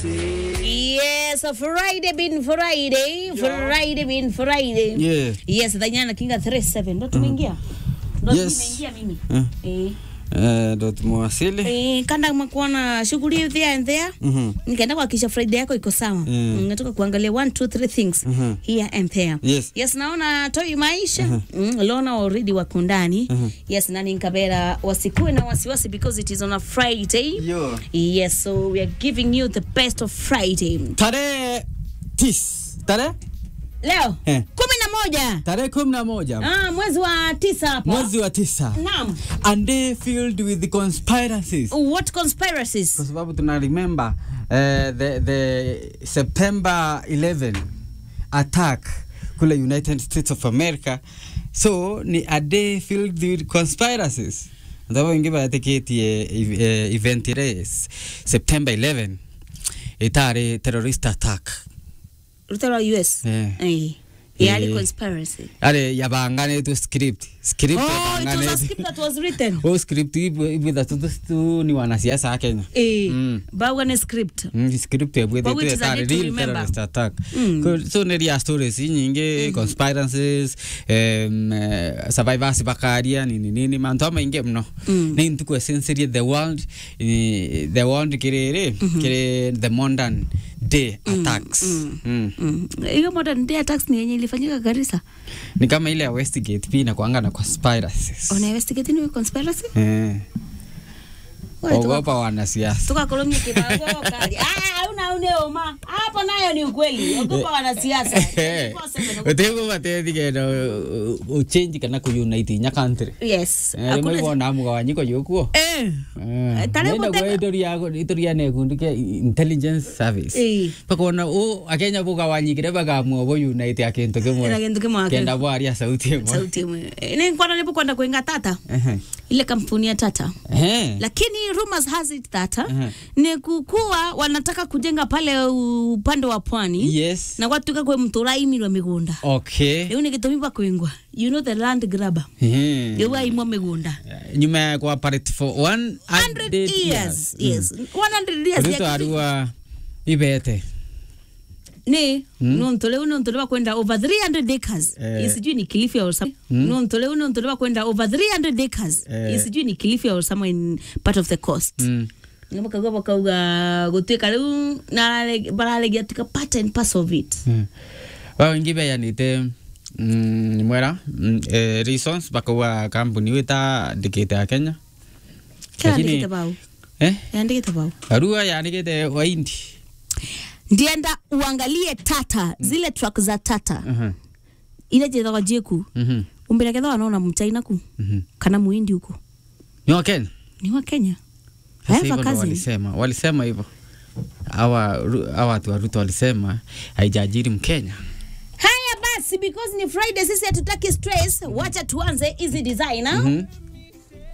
Yes, Friday been Friday, Friday been Friday. Yeah. Yes, dhanyana kinga 37 ndo tumeingia. Ndo Yes. tumeingia mimi. Eh. Eh. Eh, ndo tumewasili. Eh, kanda mekuwa na shughuli there and there. Mhm. Nikaenda kuhakikisha Friday yako iko sawa. Mm. Natoka kuangalia one two three things Mhm. here and there. Yes. Yes, naona toi maisha. Mm, Lona already wako ndani. Mhm. Yes, nani nkabera wasikuwe na wasiwasi because it is on a Friday. Yo. Yes, so we are giving you the best of Friday. Tarehe tis. Tarehe? Leo Eh. kumi na moja Tarehe kumi na moja ah, mwezi wa tisa hapa. mwezi wa tisa. Naam. A day filled with conspiracies. What conspiracies? Kwa sababu tuna remember uh, the, the September 11 attack kule United States of America. So ni a day filled with conspiracies. Ndabo ingi bateketie uh, event race September 11 itari terrorist attack. Rutero US. Eh. Eh. Yali Eh. conspiracy. Are yabanganetwe script. Script Oh, it was a yabanganetwe. script that was written. Oh, script ibwitha tu ni wanasiasa a Kenya. Eh. Mm. Bawa ni script. Mm, script But which ebwithite is a tari need to real remember. terrorist attack Mm. Ko- so neria stories nyingi conspiracies um, uh, survivors bakaria nini nini mantu amaingi muno Mm. ni ntuku essentially the world eh, the world kiriri kiri the modern day attacks Mm. Mm. Hiyo modern day attacks ni yenye ilifanyika Garissa. ni kama ile ya Westgate pia inakuanga na conspiracies Ona investigate ni conspiracy? eh Wewe tuka- ogopa wanasiasa tukakolomia kibago kali. Ah, una uneoma. Hapo nayo ni ukweli. Ogopa wanasiasa. 24/7. utego batethigenda uchenji kana kuyunite inya country Yes. rimwe Hakuna bona mugawanyiko yukuo Eh. Tare nenda guteka- kwa itoria itoria ne kundu kia intelligence service Eh. bakona o akenya bugawanyikire bagamwa bo unite akintu Ina kimwe kintu kimwe kenda bwaria sauti imwe sauti imwe Eh, ni kwana nipo kwenda kuinga tata Ehe. ile kampuni ya tata Ehe. lakini rumors has it that Mhm. ni kukuwa wanataka kujenga pale upande wa pwani yes na gwatuka kwe mturaimirwa migunda okay riu ni gitumi bakwingwa you know the land grabber Ehe. riu aimwa migunda nyuma ya kuoperate for 100 100 years yes 100 years ruto ya- arua ibete ni nonto riu nonto riu bakwenda over 300 acres Eh. isijui ni kilifi or some nonto riu nonto riu bakwenda over 300 acres Eh. isijui ni kilifi or somewhere in part of the coast Mm. bakauga bakauga gutwika riu bararegia tuka part and parcel of it Mm. wao ingi beyanite mm, ni mwera mm, eh, reasons bakauga kampuni wita ndikite ya kenya kila Lakini- ndikite bau eh yandikite bau arua yandikite waindi ndienda uangalie tata zile truck za tata Mhm. ile jethagwa jeku Mhm. umbira ketha wanaona mchaina ku Mhm. kana muindi huko ni wa kenya ni wa kenya I Sasa have a hivyo ndo cousin. walisema walisema hivyo hawa Ru- hawa watu wa ruto walisema haijajiri mkenya haya basi because ni friday sisi hatutaki stress wacha tuanze hizi designer Mhm.